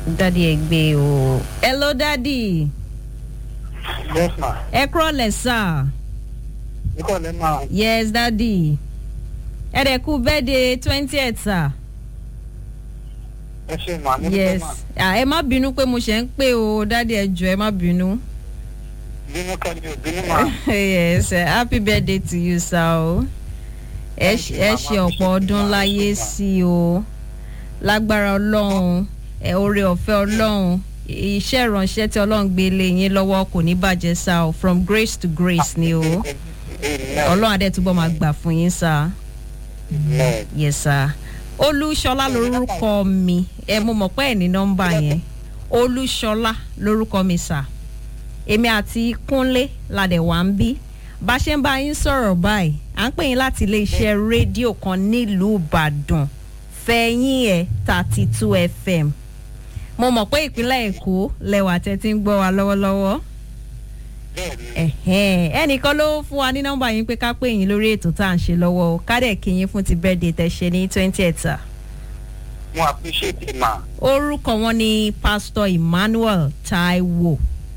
dádì ẹ gbé o. hello dádì yes ma ẹ kúrọ̀lẹ̀ sá. ikọ̀ lẹ́ máa yes dádì ẹ dẹ̀ kú bẹ́ẹ̀dẹ̀ twentieth sá. ẹ ṣe mà ní yes ma Ah, ẹ má bínú pé mo ṣe ń pè o dádì ẹ jọ ẹ má bínú. bínú kan ní òbínú ma yes eh, happy birthday to you sir o ẹ Thank ṣe- you, ẹ mama. ṣe ọ̀pọ̀ ọdún Mama, láyé mama. sí i o lágbára ọlọ́run ẹ oore ọ̀fẹ́ ọlọ́run iṣẹ́ ìránṣẹ́ tí ọlọ́run gbé lé yín lọ́wọ́ kò ní bàjẹ́ sá o from grace to grace ni o ọlọ́run adé túbọ̀ máa gbà fún yín sá Amen. yes sir olúṣọlá lórúkọ mi ẹ mo mọ̀ pé ẹ̀ ní nọ́mbà yẹn olúṣọlá lórúkọ mi sà èmi àti kúnlé ládẹ̀ wá ń bí bá ṣe ń bá yín sọ̀rọ̀ báyìí à ń pè yín láti iléeṣẹ́ rédíò kan nílùú ìbàdàn fẹ̀yìn ẹ̀ thirty two fm mo mọ̀ pé ìpínlẹ̀ èkó lẹ́wà tẹ́ ti ń gbọ́ wa lọ́wọ́lọ́wọ́ bẹ́ẹ̀ni ẹ̀hẹ́n ẹnìkan ló fún wa ní nọ́mbà yín pé ká pè yín lórí ètò tá à ń ṣe lọ́wọ́ o ká dẹ̀ kí yín fún ti birthday tẹ́ ṣe ní twenty ẹ̀ta mo appreciate it ma orúkọ wọn ni pastor emmanuel taiwo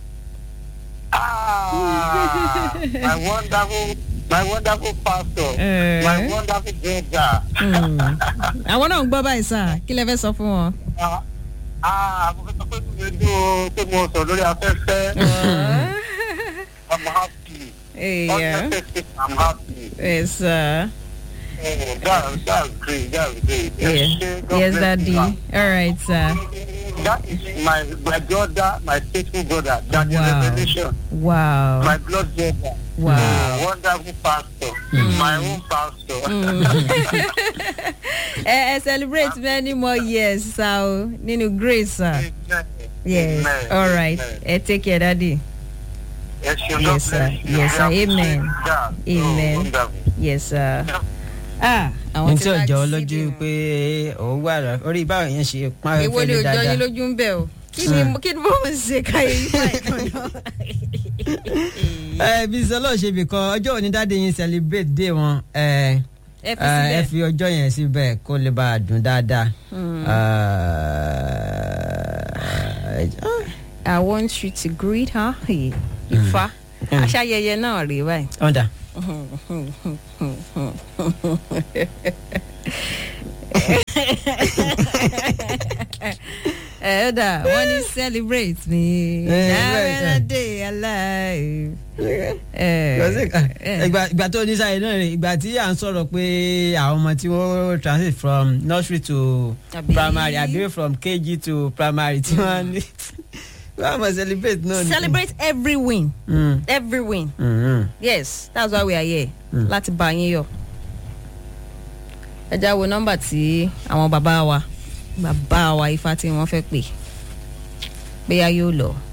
ah my wonderful my wonderful pastor Eh. my wonderful brother Hmm. àwọn náà ń gbọ́ báyìí sá kí lẹ fẹ́ sọ fún wọn. ah ah mo fẹ́ sọ pé mi ló pé mo sọ lórí afẹ́fẹ́ i'm happy Yeah. honestly i'm happy yes, uh, oh that that's great that's great yeah. God yes bless daddy you, ma. all right sir That is my my brother, my faithful brother. That is Wow. revelation. wow My blood brother. Wow. Oh, wonderful pastor. My own pastor. ẹ ẹ celebrate many more years sá o nínú grace sir Amen. yes Amen. all right Amen. ẹ take care daddy Yes, you Yes, God sir. bless you. Yes, sir. We appreciate Amen. that. Oh, Amen. wonderful. yes sir. ah àwọn ní tí tí wàá ọjọ́ ti lójú síbi pé òun wà rà orí báwọn yẹn ṣe pọn èwo ni fẹlẹ òjò yín dáadáa lójú ń bẹ o kí ni kí ni mo ń ṣe káyé yín báyìí kan náà. ẹ bí sọlọ ṣe bì kan ọjọ́ òní dáadé yín celebrate day wọn ẹ ẹ fi ẹ síbẹ̀. fi ọjọ́ yẹn síbẹ̀ kó lè bá a dùn dáadáa. I want you to greet her. Ifá. Aṣayẹyẹ náà rèé báyìí. ọ̀dà Ẹ ó dà wọ́n ní celebrate me. Eh, Diamond right, day alive. ìgbà ìgbà tó ní sáyé náà rè ìgbà tí à ń sọ̀rọ̀ pé àwọn ọmọ tí wọ́n transit from nursery to Àbí? primary àbí from kg to primary tí wọ́n ní wọ́n á mọ̀ celebrate náà ni. Celebrate every win. Mm, Every win. mm, mm. Yes, that's why we are here. Mm. Láti bá yín yọ. Ẹ já wo nọ́mbà tí àwọn bàbá wa bàbá wa ifá tí wọ́n fẹ́ pè. Bóyá yóò lọ.